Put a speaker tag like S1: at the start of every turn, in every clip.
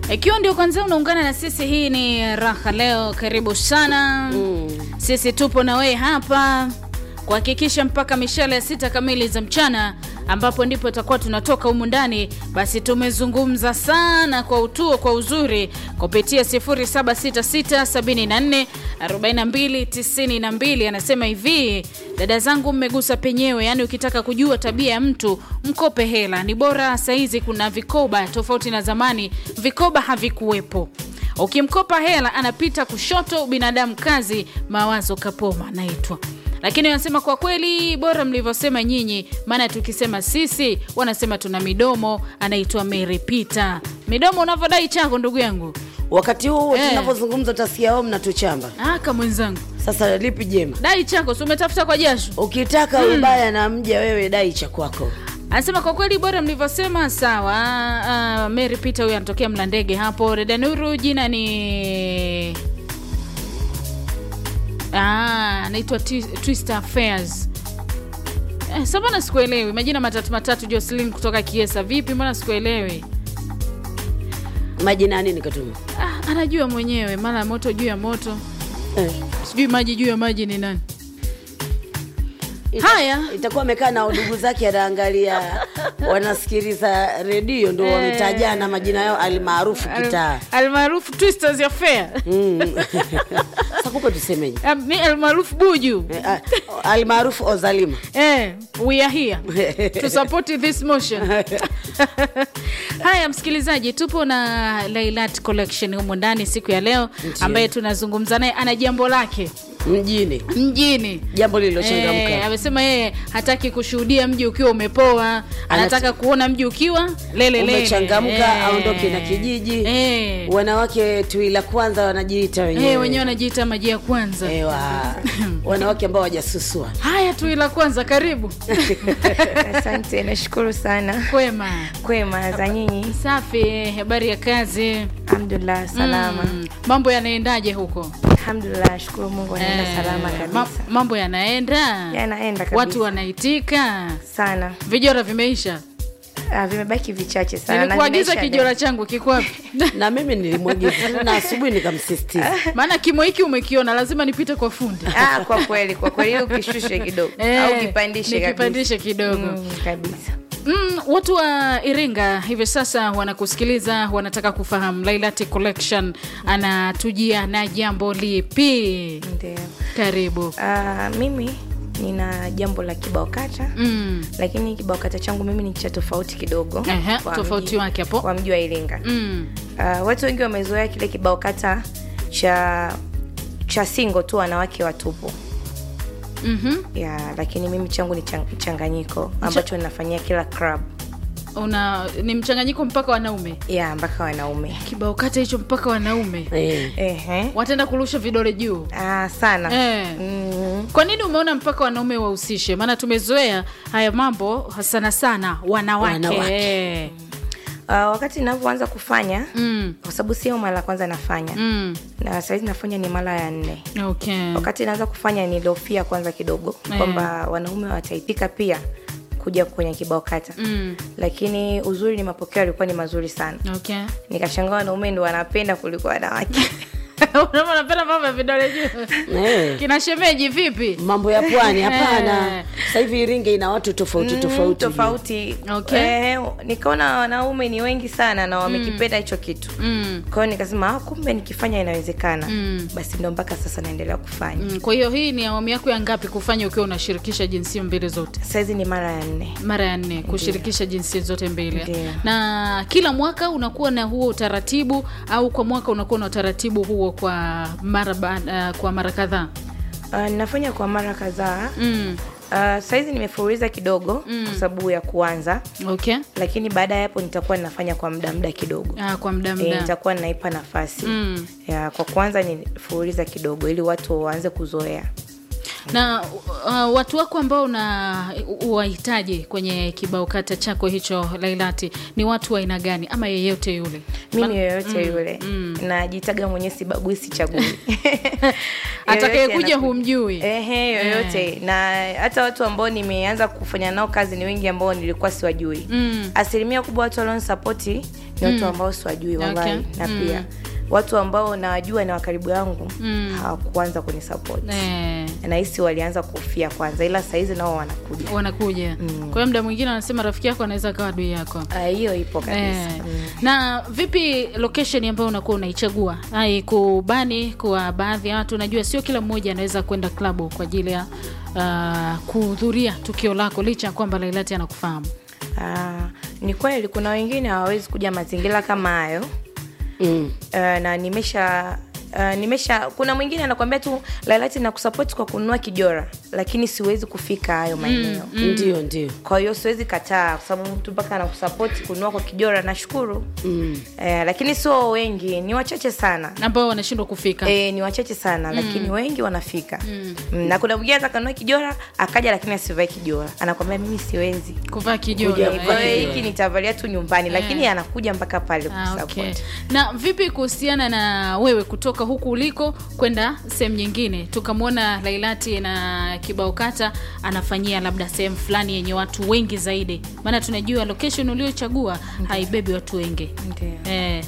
S1: Ikiwa ndio kwanza unaungana na sisi, hii ni Raha Leo. Karibu sana
S2: Mm.
S1: sisi tupo na wewe hapa kuhakikisha mpaka mishale ya sita kamili za mchana ambapo ndipo tutakuwa tunatoka humu ndani. Basi tumezungumza sana kwa utuo kwa uzuri kupitia 0766744292. Anasema hivi, dada zangu, mmegusa penyewe, yaani ukitaka kujua tabia ya mtu mkope hela. Ni bora saizi kuna vikoba tofauti na zamani, vikoba havikuwepo ukimkopa hela anapita kushoto, binadamu kazi, mawazo kapoma naitwa. Lakini wanasema kwa kweli, bora mlivyosema nyinyi, maana tukisema sisi wanasema tuna midomo. Anaitwa Mary Peter. Midomo unavyodai chako, ndugu yangu.
S2: Wakati huu
S1: Eh.
S2: tunapozungumza utasikia wao mnatuchamba.
S1: Aka mwenzangu,
S2: Sasa lipi jema?
S1: dai chako, si umetafuta kwa jasho.
S2: Ukitaka ubaya na mja wewe dai cha kwako.
S1: Anasema kwa kweli bora mlivyosema. Sawa. Uh, Mary Peter huyu anatokea Mlandege hapo. Reda Nuru jina ni Ah, anaitwa Twi- Twister Affairs. Eh, sasa mbona sikuelewi majina matatu matatu. Jocelyn kutoka Kiesa, vipi? Mbona sikuelewi?
S2: Majina ya nini katuma?
S1: Ah, anajua mwenyewe, mara moto juu ya moto,
S2: Eh.
S1: sijui maji juu ya maji ni nani.
S2: Ita-
S1: Haya.
S2: Itakuwa amekaa na ndugu zake anaangalia wanasikiliza redio ndio wametajana majina yao almaarufu kitaa.
S1: Almaarufu Twisters Affair.
S2: Mm. Sasa kuko tusemeje?
S1: Ah, mi almaarufu Buju.
S2: Eh, ah, almaarufu Ozalima.
S1: Eh, we are here to support this motion. Haya, msikilizaji, tupo na Lailat Collection humu ndani siku ya leo, ambaye tunazungumza naye, ana jambo lake
S2: Mjini.
S1: mjini.
S2: Jambo lililochangamka.
S1: Eh, amesema yeye hataki kushuhudia mji ukiwa umepoa, anataka kuona mji ukiwa lele lele.
S2: Umechangamka,
S1: Eh.
S2: aondoke na kijiji.
S1: Eh.
S2: Wanawake tui la kwanza wanajiita wenyewe.
S1: Eh, wenyewe wanajiita maji ya kwanza.
S2: Ewa. Wanawake ambao wajasusua.
S1: Haya tu ila kwanza, karibu
S3: Asante, nashukuru sana.
S1: kwema.
S3: Kwema za nyinyi?
S1: Safi, habari ya kazi?
S3: Alhamdulillah, salama.
S1: Mm, mambo yanaendaje huko?
S3: Alhamdulillah, nashukuru Mungu anaenda
S1: Eh,
S3: salama
S1: ma-
S3: kabisa.
S1: mambo yanaenda,
S3: Yanaenda kabisa.
S1: watu wanaitika,
S3: sana.
S1: vijora vimeisha.
S3: Ah, vimebaki vichache sana. na
S1: Nilikuagiza
S3: vinaisha
S1: kijora
S3: leo.
S1: changu kiko wapi?
S2: Na mimi nilimwagiza na asubuhi nikamsisitiza.
S1: Maana kimo hiki umekiona, lazima nipite kwa fundi
S3: Ah, kwa kweli, kwa kweli ili ukishushe kidogo
S1: Eh,
S3: au kipandishe
S1: nikipandishe kidogo.
S3: Mm, kabisa.
S1: Mm, watu wa Iringa hivi sasa wanakusikiliza, wanataka kufahamu Lailati Collection anatujia na jambo lipi?
S3: Ndio.
S1: Karibu.
S3: Ah, mimi nina jambo la kibao kata
S1: Mm.
S3: lakini kibao kata changu mimi ni cha tofauti kidogo
S1: Ehe,
S3: kwa
S1: tofauti
S3: mji-
S1: wake hapo.
S3: kwa mji wa Iringa
S1: Mm.
S3: Uh, watu wengi wamezoea kile kibao kata cha cha singo tu wanawake watupu
S1: Mhm.
S3: ya lakini mimi changu ni chang- mchanganyiko ambacho ninafanyia kila club
S1: Una ni mchanganyiko mpaka wanaume.
S3: ya mpaka wanaume
S1: Kibao kata hicho mpaka wanaume.
S2: Eh.
S3: Ehe.
S1: Wataenda kurusha vidole juu.
S3: Ah, sana
S1: Eh.
S3: mm,
S1: Kwa nini umeona mpaka wanaume wahusishe? Maana tumezoea haya mambo sana sana wanawake.
S2: Wanawake.
S1: Eh.
S3: uh, wakati ninavyoanza kufanya
S1: Mm.
S3: kwa sababu sio mara ya kwanza nafanya
S1: Mm.
S3: na sahizi nafanya ni mara ya nne
S1: Okay.
S3: wakati naanza kufanya niliofia kwanza kidogo
S1: Eh.
S3: kwamba wanaume wataipika pia kuja kwenye kibao kata
S1: Mm.
S3: lakini uzuri ni mapokeo yalikuwa ni mazuri sana
S1: Okay.
S3: nikashangaa wanaume ndo wanapenda kuliko wanawake
S1: Unaona unapenda mambo ya vidole juu.
S2: Eh.
S1: Kina shemeji vipi?
S2: Mambo ya pwani hapana.
S1: Eh.
S2: Sasa hivi Iringa ina watu tofauti
S3: Mm,
S2: tofauti.
S3: tofauti
S1: Okay.
S3: Eh, nikaona wanaume ni wengi sana na wamekipenda hicho kitu
S1: Mm.
S3: kwa hiyo nikasema ah, kumbe nikifanya inawezekana
S1: Mm.
S3: basi ndo mpaka sasa naendelea kufanya
S1: Mm. Kwa hiyo hii ni awamu yako ya ngapi kufanya ukiwa unashirikisha jinsia mbili zote?
S3: saizi ni mara ya nne
S1: mara ya nne kushirikisha jinsia zote mbili
S3: Ndiyo.
S1: na kila mwaka unakuwa na huo utaratibu au kwa mwaka unakuwa na utaratibu huo kwa mara ba, uh, kwa mara kadhaa
S3: uh, ninafanya kwa mara kadhaa
S1: mm.
S3: uh, saizi nimefuruliza kidogo
S1: Mm.
S3: kwa sababu ya kuanza
S1: okay
S3: lakini baada ya hapo nitakuwa ninafanya kwa muda muda kidogo
S1: ah, kwa muda
S3: e,
S1: muda
S3: nitakuwa ninaipa nafasi
S1: Mm.
S3: ya kwa kwanza nifuruliza kidogo ili watu waanze kuzoea
S1: na uh, watu wako ambao una uwahitaji kwenye kibao kata chako hicho lailati ni watu wa aina gani ama yeyote yule
S3: mimi yoyote yule najitaga mwenyewe sibagui sichagui
S1: Atakayekuja
S3: Yoyote anakuja.
S1: humjui.
S3: Ehe, yoyote na hata watu ambao nimeanza kufanya nao kazi ni wengi ambao nilikuwa siwajui
S1: Mm.
S3: asilimia kubwa watu walionisapoti ni watu ambao siwajui wallahi
S1: Okay.
S3: na
S1: Mm.
S3: pia watu ambao nawajua na wakaribu yangu hawakuanza kunisapoti
S1: eh,
S3: nahisi walianza kufia kwanza ila sahizi nao wanakuja
S1: wanakuja kwa hiyo muda mwingine wanasema rafiki yako anaweza akawa adui yako
S3: Ah, hiyo ipo kabisa
S1: Eh, na vipi location ambayo unakuwa unaichagua ai kubani kwa baadhi ya watu unajua sio kila mmoja anaweza kwenda klabu kwa ajili ya uh, kuhudhuria tukio lako licha ya kwamba lailati anakufahamu
S3: Ah, ni kweli kuna wengine hawawezi kuja mazingira kama hayo
S2: mm.
S3: uh, na nimesha Uh, nimesha kuna mwingine anakwambia tu lailati na kusapoti kwa kununua kijora lakini siwezi kufika hayo maeneo
S2: ndio ndio
S3: kwa hiyo siwezi kataa kwa sababu mtu mpaka anakusapoti kununua kwa kijora nashukuru
S2: mm.
S3: eh, lakini sio wengi ni wachache sana
S1: ambao wanashindwa kufika
S3: E, ni wachache sana lakini wengi wanafika mm. na kuna mwingine hata kanunua kijora akaja lakini asivae kijora anakwambia mimi siwezi
S1: kuvaa
S2: Kuja
S1: kijora
S2: kuvaa
S3: kwa
S1: eh.
S3: hiyo hiki nitavalia tu nyumbani lakini anakuja mpaka pale
S1: Ah,
S3: kusupport.
S1: okay. na vipi kuhusiana na wewe kutoka huku uliko kwenda sehemu nyingine tukamwona lailati na kibao kata anafanyia labda sehemu fulani yenye watu wengi zaidi maana tunajua location uliochagua haibebi watu wengi
S3: Ndio.
S1: eh,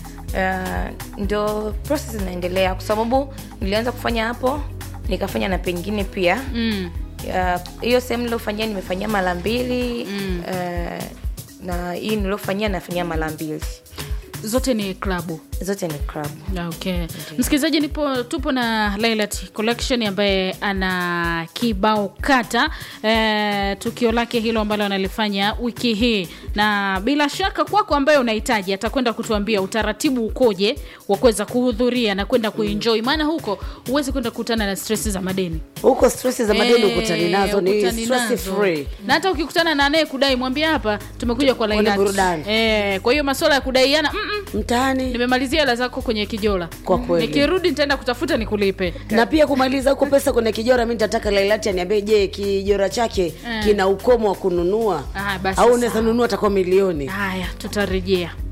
S3: Uh, ndo process inaendelea kwa sababu nilianza kufanya hapo nikafanya na pengine pia
S1: mm,
S3: Uh, hiyo sehemu niliofanyia nimefanyia mara mbili mm. uh, na hii niliofanyia nafanyia mara mbili
S1: zote ni klabu
S3: zote ni club
S1: okay msikilizaji nipo tupo na Lailat collection ambaye ana kibao kata eh, tukio lake hilo ambalo analifanya wiki hii na bila shaka kwako ambaye unahitaji atakwenda kutuambia utaratibu ukoje wa kuweza kuhudhuria na kwenda kuenjoy maana huko huwezi kwenda kukutana na stress za madeni
S2: huko stress za madeni
S1: Eh,
S2: ukutani nazo ni
S1: ukutani
S2: stress
S1: nazo.
S2: free
S1: na hata ukikutana na anaye kudai mwambie hapa tumekuja kwa
S2: Kwenye
S1: Lailat
S2: burudani.
S1: eh, kwa hiyo masuala ya kudaiana mm -mm,
S2: mtaani
S1: nimemalizia hela zako kwenye kijola
S2: Kwa kweli.
S1: nikirudi nitaenda kutafuta nikulipe
S2: na pia kumaliza huko pesa kwenye kijora mi nitataka lailati aniambie je kijora chake kina ukomo wa kununua
S1: Ah, basi
S2: au
S1: sawa.
S2: unaweza nunua atakuwa milioni
S1: haya tutarejea